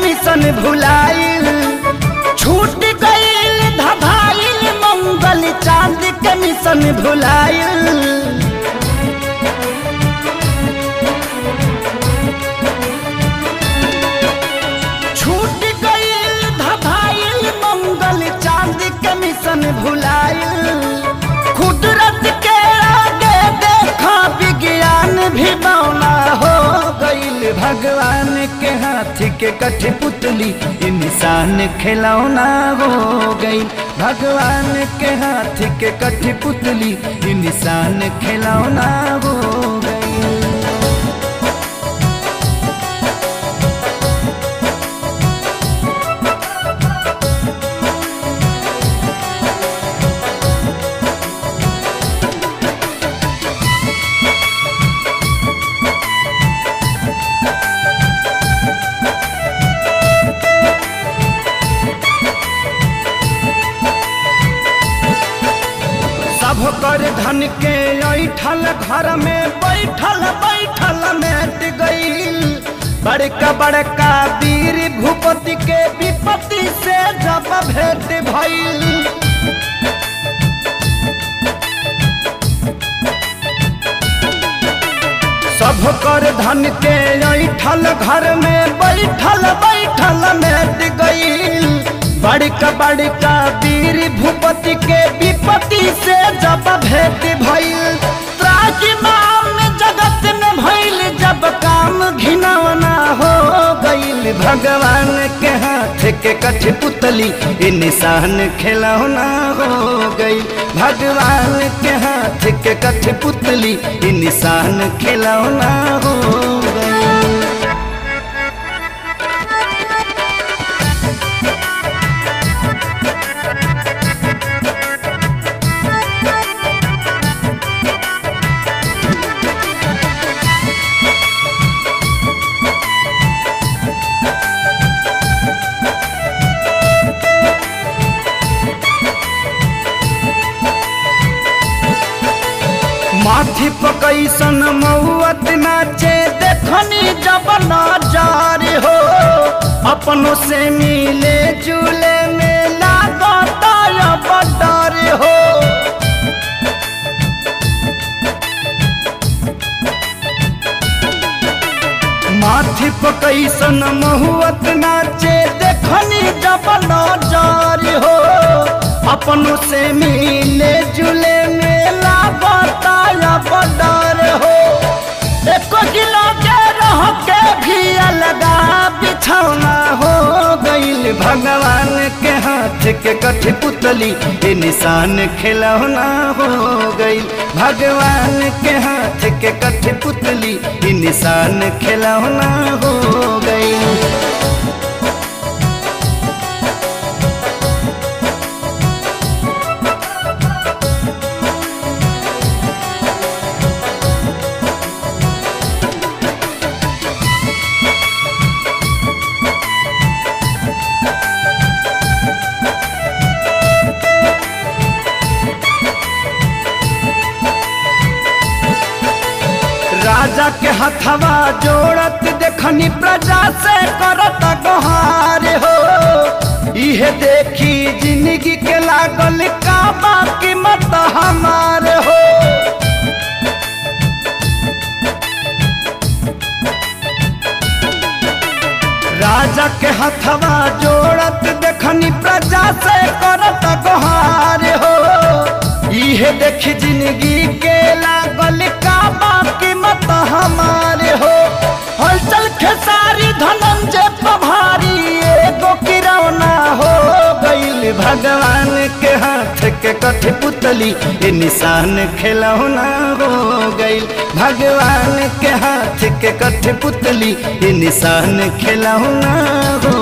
mission भुलाइल छूट गईल धभाइल मंगल चांद के मिशन भुलाइल छूट गईल धभाइल मंगल चांद के मिशन भुलाइल कुदरत के आगे देखा विज्ञान भी बौना हो गईल भगवान के हाथ के कठपुतली इंसान खिलौना हो गई भगवान के हाथ के कठपुतली इंसान खिलौना हो गई सब कर धन के ऐठल घर में बैठल बैठल मेट गईल बड़का बड़का वीर भूपति के विपत्ति से जब भेंट भइल सब कर धन के ऐठल घर में बैठल बैठल मेट गईल बड़का बड़का वीर भूपति के विपत्ति से जब भेंट भइल त्राजिमाम जगत में भइल जब काम घिनौना हो गईल भगवान के हाथ के कठपुतली ये निशान खिलौना हो गई भगवान के हाथ के कठपुतली ये निशान खिलौना हो गई माथी पकैसन मौत नाचे देखनी जब नजार हो अपनों से मिले जुले में लागता अब डर हो माथी पकैसन महुअत नाचे देखनी जब नजार हो अपनों से मिले जुले मेला बताया बदर हो एको किलो के रह के भी अलगा बिछौना हो गईल भगवान के हाथ के कठपुतली ये निशान खिलौना हो गईल भगवान के हाथ के कठपुतली ये निशान खिलौना हो गईल राजा के हथवा जोड़त देखनी प्रजा से करत गोहार हो इहे देखी जिंदगी के लागल का बाकी मत हमार हो राजा के हथवा जोड़त देखनी प्रजा से करत गोहार हो इहे देखी जिंदगी के लागल का बाकी मत हमारे हो हलचल खेसारी धनंजय पभारी एगो किरौना हो गईल भगवान के हाथ के कठपुतली ये निशान खिलौना हो गईल भगवान के हाथ के कठपुतली ये निशान खिलौना हो